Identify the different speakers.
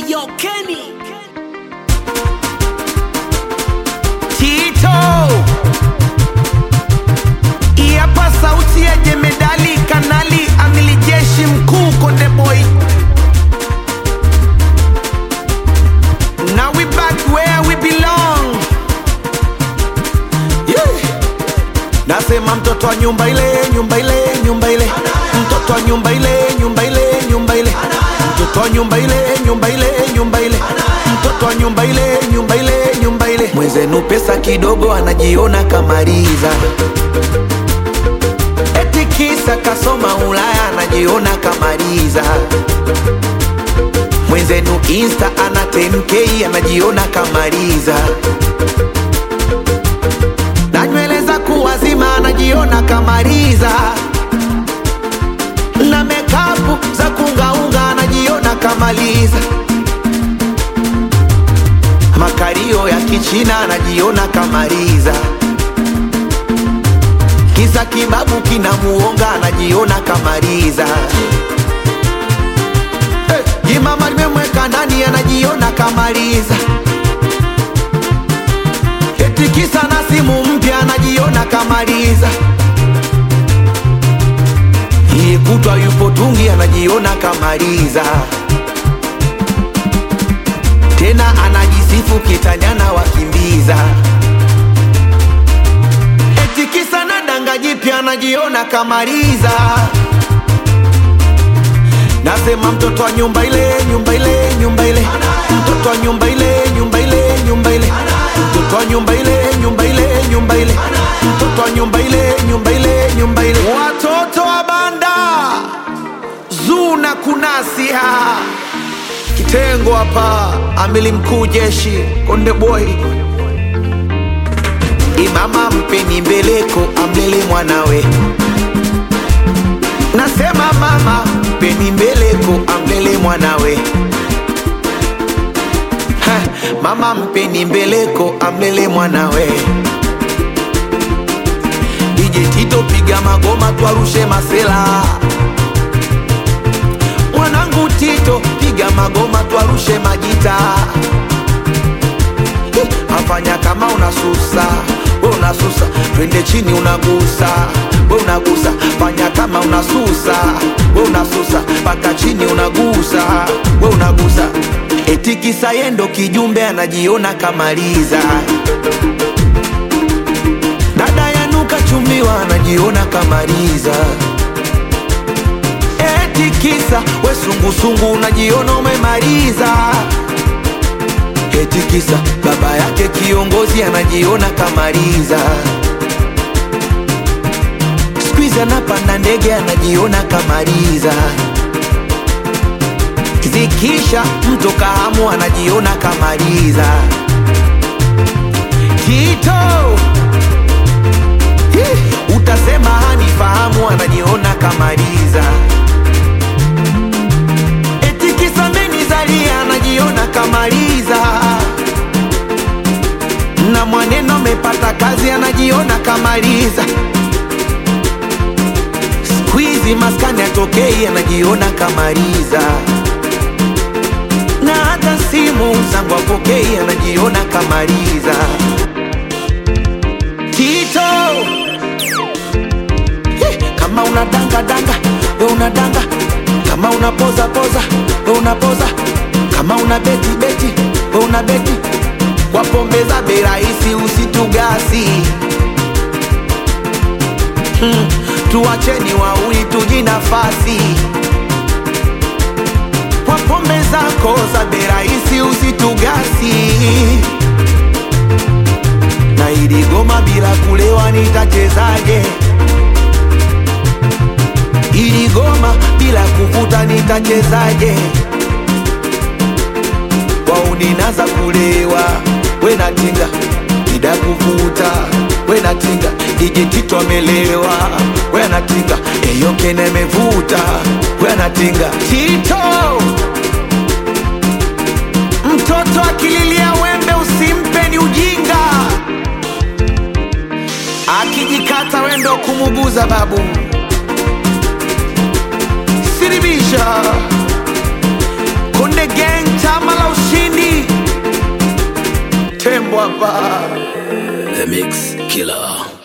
Speaker 1: Yo, Kenny.
Speaker 2: Tito Iapa sauti ya jemedali kanali amili jeshi mkuu Konde Boy Now we back where we belong yeah. Nasema mtoto wa nyumba ile nyumba ile nyumba ile mtoto wa nyumba ile nyumba ile nyumba ile mtoto wa nyumba ile nyumba ile nyumba ile mtoto wa nyumba ile nyumba ile nyumba ile mwenzenu pesa kidogo anajiona kamaliza eti kisa kasoma Ulaya anajiona kamaliza mwenzenu insta ana 10k anajiona kamaliza na nywele za kuwazima anajiona kamaliza na mekapu za kungaunga anajiona kamaliza makario ya kichina anajiona kamaliza kisa kibabu kinamuonga anajiona kamaliza hey, jimama limemweka ndani anajiona kamaliza eti kisa na simu mpya anajiona kamaliza iye kutwa yupo tungi anajiona kamaliza tena anajisifu kitanyana wakimbiza eti kisa na danga jipya anajiona kamaliza nasema mtoto wa nyumba ile nyumba ile nyumba ile mtoto wa nyumba ile nyumba ile nyumba ile mtoto wa nyumba ile nyumba ile nyumba ile mtoto wa nyumba ile nyumba ile nyumba ile watoto wa banda zuna kunasia kitengo hapa amili mkuu jeshi konde boy imama mpeni mbeleko amlele mwanawe nasema mama mpeni mbeleko amlele mwanawe ha, mama mpeni mbeleko amlele mwanawe DJ Tito piga magoma twarushe masela mwanangu Tito piga magoma twarushe majita Eh, afanya kama unasusa we unasusa twende chini unagusa we unagusa fanya kama unasusa we unasusa mpaka chini unagusa we unagusa eti kisa yendo kijumbe anajiona kamaliza dada yanuka chumbiwa anajiona kamaliza eti kisa we sungusungu unajiona umemaliza eti kisa baba yake kiongozi anajiona kamaliza skuizi anapanda ndege anajiona kamaliza zikisha mto kahamu anajiona kamaliza Tito Ih, utasema hanifahamu anajiona kamaliza eti kisa menizalia anajiona kamaliza na mwaneno amepata kazi anajiona kamaliza skuizi maskani atokei anajiona kamaliza na hata simu zangu apokei anajiona kamaliza Tito Eh, kama unadanga danga we unadanga kama unapoza poza we unapoza kama una beti beti we una beti kwa pombe za bei rahisi usitugasi hmm, tuacheni wauli tuji nafasi kwa pombe zako za bei rahisi usitugasi na ili goma bila kulewa nitachezaje ili goma bila kuvuta nitachezaje wauninaza kulewa we natinga ida kuvuta we natinga dijitito amelewa we anatinga eyokene mevuta we anatinga tito mtoto akililia wembe usimpe ni ujinga akijikata wendo kumuguza babu siribisha Konde Gang Tamala mambo hapa
Speaker 1: The Mix Killer.